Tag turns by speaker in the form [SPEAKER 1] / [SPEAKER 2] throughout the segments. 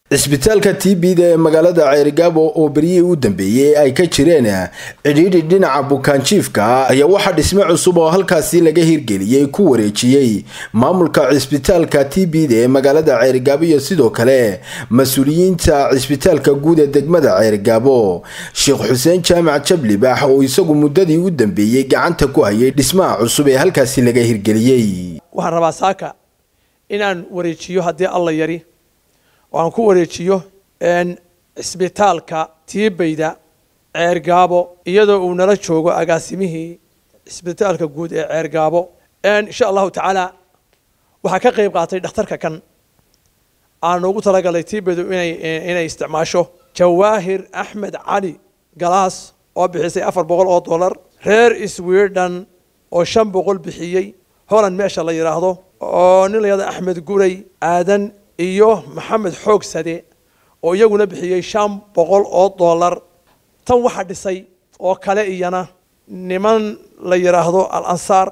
[SPEAKER 1] cisbitaalka t b da ee magaalada ceerigaabo oo beryihii u dambeeyey ay ka jireen cidhiidhi dhinaca bukaanjiifka ayaa waxaa dhisme cusub oo halkaasi laga hirgeliyey ku wareejiyey maamulka cisbitaalka t b da ee magaalada ceerigaabo iyo sidoo kale mas-uuliyiinta cisbitaalka guud ee degmada ceerigaabo sheekh xuseen jaamac jablibax oo isagu muddadii u dambeeyey gacanta ku hayay dhismaha cusub ee halkaasi laga hirgeliyey
[SPEAKER 2] waxaan rabaa saaka inaan wareejiyo haddii alla yari oo aan ku wareejiyo cisbitaalka tiibayda ceergaabo iyadoo uu nala joogo agaasimihii cisbitaalka guud ee ceergaabo insha allahu tacaala waxaa ka qayb qaatay dhakhtarka kan aan ugu talagalay tiibaydu inay inay isticmaasho jawaahir axmed cali galaas oo bixisay afar boqol oo dollar reer sweden oo shan boqol bixiyey holland meesha la yidhaahdo oo nin la yihahdo axmed guray aadan iyo maxamed xoogsade oo iyaguna bixiyey shan boqol oo dollar tan waxaa dhisay oo kale iyana niman la yidhaahdo al ansaar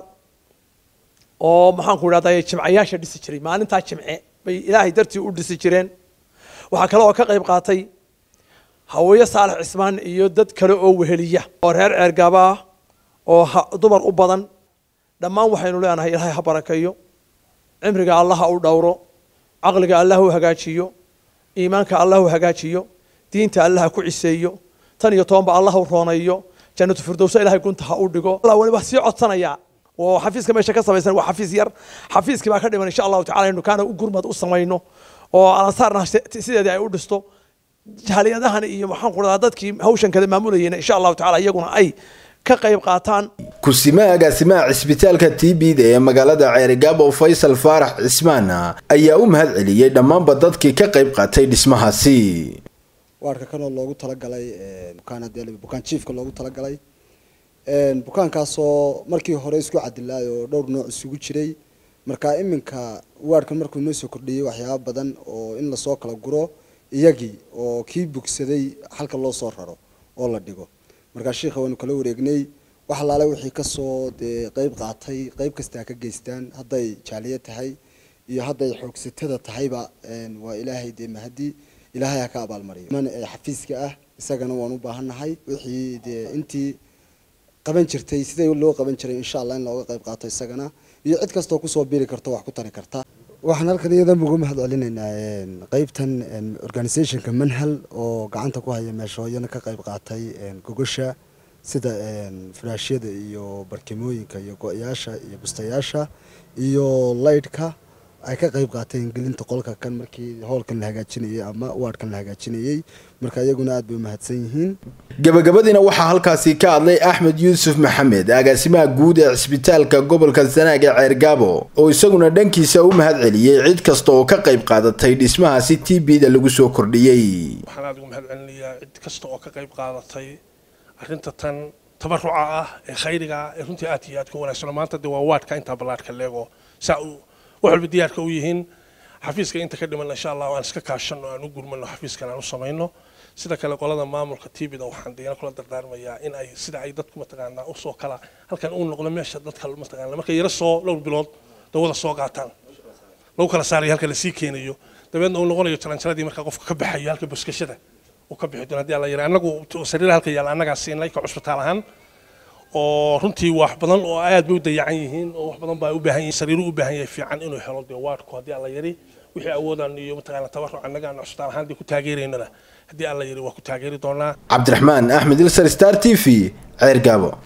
[SPEAKER 2] oo maxaan ku idhahday jimcayaasha dhisi jiray maalintaa jimce bay ilaahay dartii u dhisi jireen waxaa kale oo ka qayb qaatay haweye saalax cismaan iyo dad kale oo weheliya oo reer ceergaaba ah oo dumar u badan dhammaan waxaynu leenahay ilaahay ha barakeeyo cimriga allah ha u dhowro caqliga allah u hagaajiyo iimaanka allah u hagaajiyo diinta allah ha ku ciseeyo tan iyo tobanba allah u rooneeyo jannatu firdowsa ilahay gunta ha u dhigo allah waliba sii codsanayaa oo xafiiska meesha ka samaysan waa xafiis yar xafiiskii baa ka dhiman insha allahu tacala inu kaana u gurmad u samayno oo alansaarna sideedii ay u dhisto jaaliyadahan iyo maxaan ku dhadaa dadkii hawshan kale maamulayeen insha allahu tacala iyaguna ay ka qayb qaataan
[SPEAKER 1] kusimaha agaasimaha cisbitaalka t b da ee magaalada ceerigaabo faysal faarax cismaan ayaa u mahad celiyey dhammaanba dadkii ka qayb qaatay dhismahaasi
[SPEAKER 3] waarka kanoo loogu talagalay bukaan jiifka loogu talagalay bukaankaasoo markii hore isku cadilaay oo dhowr nooc isugu jiray marka iminka waarkan markuu noo soo kordhiyey waxyaaba badan oo in lasoo kala guro iyagii oo kii bugsaday halka loo soo raro oo la dhigo markaa sheikha waanu kala wareegnay wax alaale wixii kasoo dee qeyb qaatay qeyb kasta ha ka geystaan hadday jaaliya tahay iyo hadday xoogsatada tahayba waa ilaahay dee mahadi ilaahay ha ka abaalmariyo man xafiiska ah isagana waan u baahannahay wixii dee intii qaban jirtay sidai loo qaban jiray insha allah in looga qayb qaato isagana iyo cid kastoo kusoo biri karto wax ku tari karta waxaan halkan iyadan ugu mahad celinaynaa qeybtan organizationka manhal oo gacanta ku haya meeshooyana ka qayb qaatay gogosha sida furaashyada iyo barkimooyinka iyo go-yaasha iyo bustayaasha iyo laydhka ay ka qayb qaateen gelinta qolka kan markii hoolkan la hagaajinayay ama waadhkan la hagaajinayay marka iyaguna aad bay umahadsan yihiin
[SPEAKER 1] gabagabadiina waxaa halkaasi ka hadlay axmed yuusuf maxamed agaasimaha guud ee cisbitaalka gobolka sanaag ee ceergaabo oo isaguna dhankiisa u mahad celiyey cid kasta oo ka qayb qaadatay dhismahaasi t b da lagu soo kordhiyey
[SPEAKER 4] waxaan aad ugu mahad celinayaa cid kasta oo ka qayb qaadatay arrinta tan tabaruca ah ee khayriga ah ee runtii aad iyo aad ku wanaagsan maanta dee waa waadhka intaa ballaadhka leego saa uu wax walba diyaarka u yihiin xafiiska inta ka dhiman insha allah aan iska kaashano aan u gurmano xafiiskan aan u samayno sida kale qolada maamulka tvda waxaan deena kula dardaarmayaa in ay sida ay dadku mataqaanaa usoo kala halkan uu noqdo meesha dadka mataqaanaa markay yara soo dhowr bilood dawada soo qaataan lagu kala saarayo halka lasii keenayo dabeedna uu noqonayo jaranjaradii markaa qofka ka baxayo halka buskashada uu ka bixi doono haddii alla yara annagu sariiraha halka yaalla annagaa siinay ka cusbitaal ahaan oo runtii wax badan oo aad bay u dayacan yihiin oo wax badan baa u baahan yihiin sariiru u baahan yahay fiican inuu helo dee waadhku haddii alla yari wixii awoodaan iyo mataqaana tabaruc annaga aan cusbitaal ahaan dee ku taageeraynana haddii alla yari waa ku taageeri doonaa
[SPEAKER 1] cabdiraxmaan axmed ilsar star t v ceergaabo